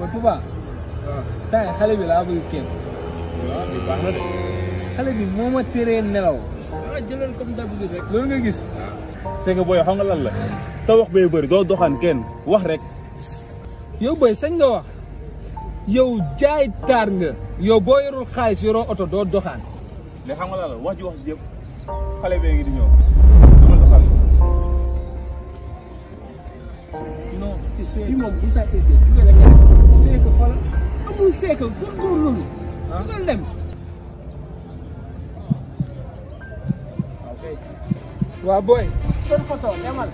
ba Touba tay xale bi laa bëgg képp waaw bi baax na de. xale bi moo ma teree nelaw ah jëlal comme d'habitude rek. loolu nga gis c'est que booy xam nga lan la. sa wax bee bëri doo doxaan kenn wax rek. yow boy sañ nga wax yow jaay taar nga yow boo yorul xaalis yoroo oto doo doxaan mais xam nga lan la wax ji wax ji yëpp xale bee ngi di ñëw. dama doxal. non fii moom bu sa essayé du nga la seeka xoolal amul seeka góorgóorlu ah nga dem waa booy jël photo demal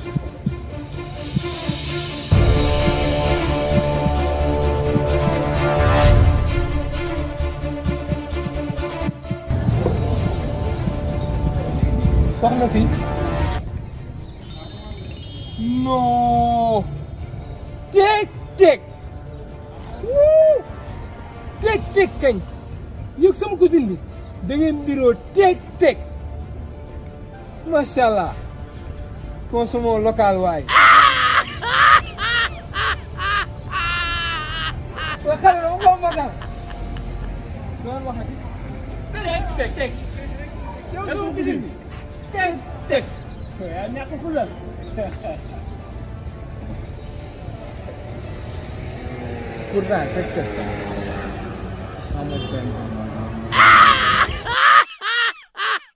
soxna si non teg teg wuu teg teg kañ yëg sama cousine bi da ngeen biroo teg teg macha allah consommons local waay. waa xale la ma ma dal loolu wax teg teg teg yow sama cousine bi teg teg yaa ñàkk fulal pourtant teg teg amul benn